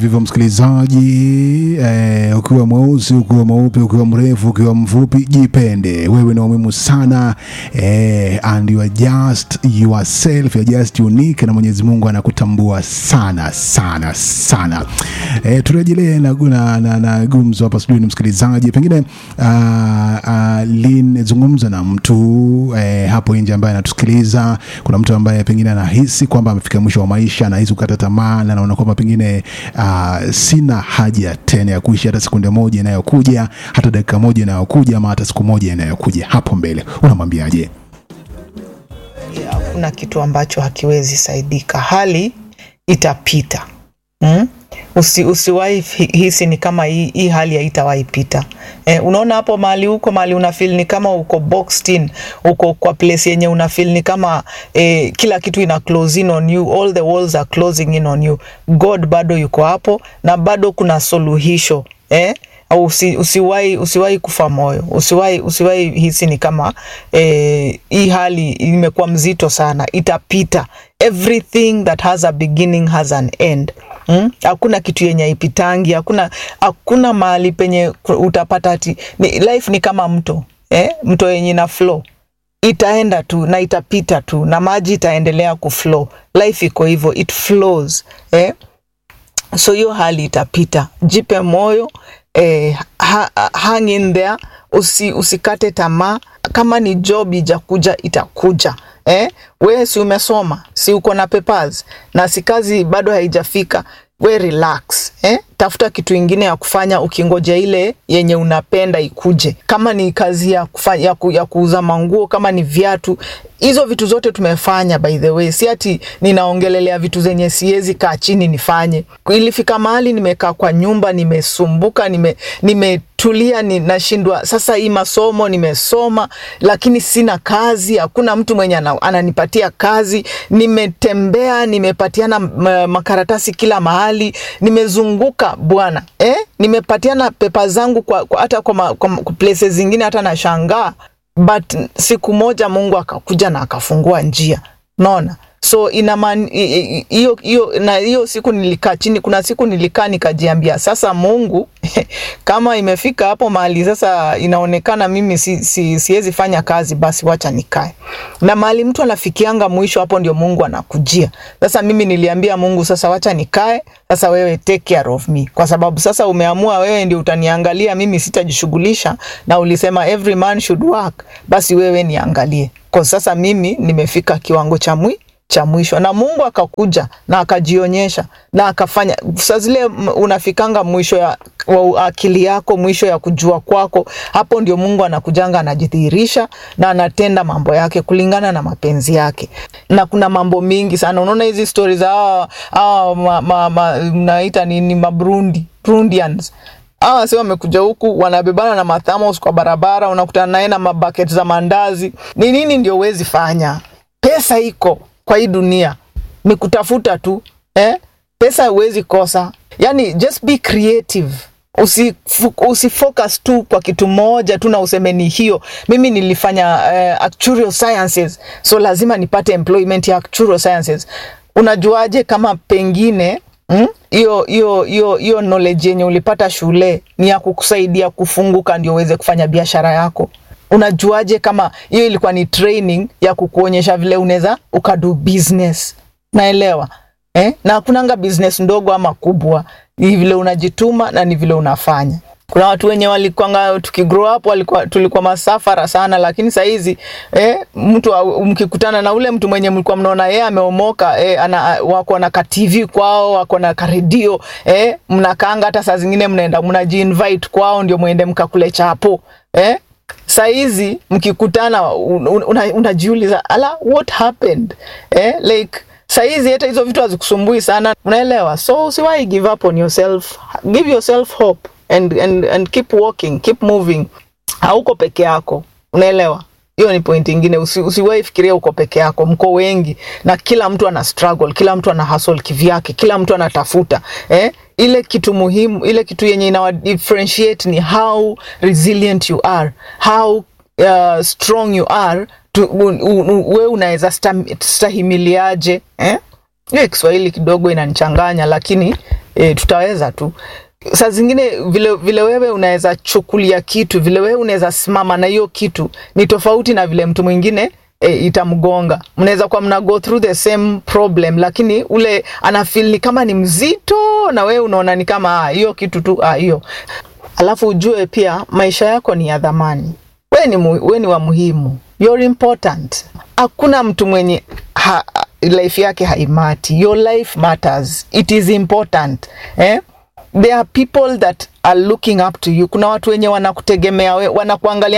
Vivyo msikilizaji, eh, ukiwa mweusi, ukiwa mweupe, ukiwa mrefu, ukiwa mfupi, jipende. Wewe ni wa muhimu sana eh, and you are just yourself, you are just unique, na Mwenyezi Mungu anakutambua sana sana sana. Eh, turejelee na, na, na, na gumzo hapa studio, ni msikilizaji, pengine uh, uh, Lin, zungumza na mtu eh, hapo nje ambaye anatusikiliza. Kuna mtu ambaye pengine anahisi kwamba amefika mwisho wa maisha, anahisi kukata tamaa na anaona kwamba pengine uh, sina haja tena ya kuishi hata sekunde moja inayokuja, hata dakika moja inayokuja, ama hata siku moja inayokuja hapo mbele. Unamwambiaje? Hakuna kitu ambacho hakiwezi saidika, hali itapita mm? Usi, usiwahi hi- hisi ni kama hii, hii hali haitawahi pita. Eh, unaona hapo mahali huko mahali una feel ni kama uko boxed in, uko kwa place yenye una feel ni kama eh, kila kitu ina close in on you, all the walls are closing in on you. God bado yuko hapo na bado kuna suluhisho eh? au usi, usiwahi usiwahi kufa moyo, usiwahi usiwahi hisi ni kama eh, hii hali imekuwa mzito sana, itapita. Everything that has a beginning has an end. Hmm? Hakuna kitu yenye ipitangi, hakuna hakuna mahali penye ku- utapata ati ni, life ni kama mto eh? mto yenye na flow itaenda tu na itapita tu na maji itaendelea kuflow. Life iko hivyo, it flows eh? so hiyo hali itapita, jipe moyo eh, ha, hang in there, usi, usikate tamaa. Kama ni job ijakuja itakuja. Eh, we si umesoma, si uko na papers na si kazi bado haijafika, we relax eh? Tafuta kitu ingine ya kufanya ukingoja ile yenye unapenda ikuje. Kama ni kazi ya, kufanya, ya, ku, ya kuuza manguo, kama ni viatu, hizo vitu zote tumefanya by the way, si ati ninaongelelea vitu zenye siwezi kaa chini nifanye. Ilifika mahali nimekaa kwa nyumba, nimesumbuka, nime, nimetulia, ni, nashindwa sasa. Hii masomo nimesoma, lakini sina kazi, hakuna mtu mwenye ana, ananipatia kazi. Nimetembea, nimepatiana m- makaratasi kila mahali, nimezunguka bwana eh? Nimepatiana pepa zangu kwa, kwa, hata kwa, ma, kwa ma- places zingine hata nashangaa but siku moja Mungu akakuja na akafungua njia, naona so ina maana hiyo hiyo, na hiyo siku nilikaa chini. Kuna siku nilikaa nikajiambia, sasa Mungu, kama imefika hapo mahali sasa inaonekana mimi si, si, siwezi fanya kazi, basi wacha nikae. Na mahali mtu anafikianga mwisho, hapo ndio Mungu anakujia. Sasa mimi niliambia Mungu, sasa wacha nikae, sasa wewe take care of me, kwa sababu sasa umeamua wewe ndio utaniangalia, mimi sitajishughulisha, na ulisema every man should work, basi wewe niangalie, kwa sasa mimi nimefika kiwango cha mwi cha mwisho na Mungu akakuja na akajionyesha na akafanya. Saa zile m- unafikanga mwisho ya wa akili yako, mwisho ya kujua kwako, hapo ndio Mungu anakujanga anajidhihirisha na anatenda mambo yake kulingana na mapenzi yake. Na kuna mambo mingi sana, unaona hizi stori za hawa hawa ma, ma, ma, mnaita nini Mabrundi Burundians hawa si wamekuja huku wanabebana na mathamos kwa barabara, unakutana naye na mabaket za mandazi. Ni nini ndio huwezi fanya? Pesa iko kwa hii dunia, ni kutafuta tu eh? Pesa huwezi kosa, yani just be creative. Usi, usi focus tu kwa kitu moja tu na useme ni hiyo. Mimi nilifanya uh, actuarial sciences, so lazima nipate employment ya actuarial sciences. Unajuaje kama pengine Mm? hiyo hiyo hiyo hiyo knowledge yenye ulipata shule ni ya kukusaidia kufunguka ndio uweze kufanya biashara yako unajuaje kama hiyo ilikuwa ni training ya kukuonyesha vile unaweza ukadu business naelewa eh? na hakunanga business ndogo ama kubwa ni vile unajituma na ni vile unafanya kuna watu wenye walikuanga tukigrow up walikuwa tulikuwa masafara sana lakini sahizi eh, mtu au- mkikutana na ule mtu mwenye mlikuwa mnaona yeye ameomoka eh, ana, wako na ka TV kwao wako na karedio eh, mnakaanga hata saa zingine mnaenda mnajiinvite kwao ndio mwende mkakule chapo eh, saizi mkikutana un- un- una- unajiuliza ala what happened eh, like saizi hata hizo vitu hazikusumbui sana unaelewa so usiwahi give up on yourself give yourself hope and, and, and keep walking keep moving hauko peke yako unaelewa hiyo ni point ingine Usi, usiwahi fikiria uko peke yako mko wengi na kila mtu ana struggle kila mtu ana hustle kivyake kila mtu anatafuta eh? ile kitu muhimu ile kitu yenye inawa differentiate ni how resilient you are how uh, strong you are tu, un, un, un, we unaweza stam- stahimiliaje eh? hiyo Kiswahili kidogo inanichanganya, lakini e, tutaweza tu saa zingine vile, vile wewe unaweza chukulia kitu vile wewe unaweza simama na hiyo kitu ni tofauti na vile mtu mwingine e, itamgonga mnaweza kuwa mna go through the same problem lakini ule anafil ni kama ni mzito na wewe unaona ni kama hiyo kitu tu hiyo alafu ujue pia maisha yako ni ya dhamani we ni, mu, we ni wa muhimu you're important hakuna mtu mwenye ha, life yake haimati your life matters it is important eh? there are people that are looking up to you kuna watu wenye wanakutegemea we, wanakuangalia